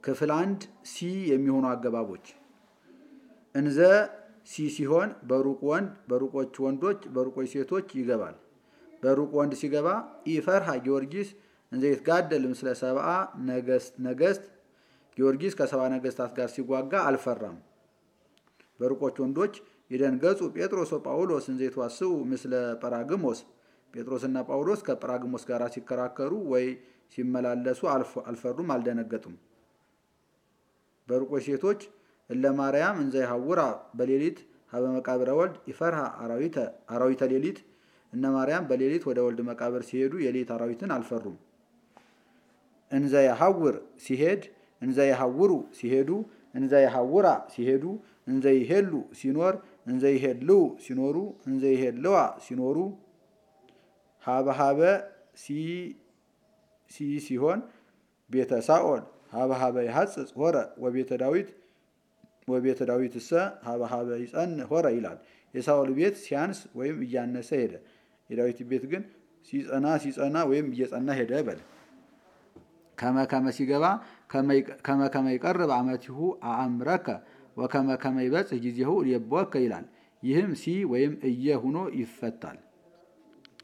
ክፍል አንድ ሲ የሚሆኑ አገባቦች እንዘ ሲ ሲሆን በሩቅ ወንድ በሩቆች ወንዶች በሩቆች ሴቶች ይገባል። በሩቅ ወንድ ሲገባ ኢፈርሃ ጊዮርጊስ እንዘ ይትጋደል ምስለ ሰብአ ነገስት ጊዮርጊስ ከሰባ ነገስታት ጋር ሲዋጋ አልፈራም። በሩቆች ወንዶች ይደንገጹ ጴጥሮስ ወጳውሎስ እንዘ ይትዋስኡ ምስለ ጰራግሞስ ጴጥሮስና ጳውሎስ ከጰራግሞስ ጋር ሲከራከሩ ወይ ሲመላለሱ አልፈሩም፣ አልደነገጡም። በሩቆች ሴቶች እለ ማርያም እንዘ ይሐውራ በሌሊት ሀበ መቃብረ ወልድ ይፈርሃ አራዊተ ሌሊት እነ ማርያም በሌሊት ወደ ወልድ መቃብር ሲሄዱ የሌሊት አራዊትን አልፈሩም። እንዘ የሐውር ሲሄድ እንዘ የሐውሩ ሲሄዱ እንዘ የሐውራ ሲሄዱ እንዘ ይሄሉ ሲኖር እንዘ ይሄልው ሲኖሩ እንዘ ይሄልዋ ሲኖሩ ሀበሀበ ሲ ሲሆን ቤተ ሳኦል ሀበሀበ ይሐጽጽ ሆረ ወቤተ ዳዊት ወቤተ ዳዊት እሰ ሀበሀበ ይጸን ሆረ ይላል። የሳኦል ቤት ሲያንስ ወይም እያነሰ ሄደ። የዳዊት ቤት ግን ሲጸና ሲጸና ወይም እየጸና ሄደ በል። ከመ ከመ ሲገባ ከመ ከመ ይቀርብ አመቲሁ አእምረከ ወከመ ከመ ይበጽሕ ጊዜሁ ልየብወከ ይላል። ይህም ሲ ወይም እየ ሁኖ ይፈታል።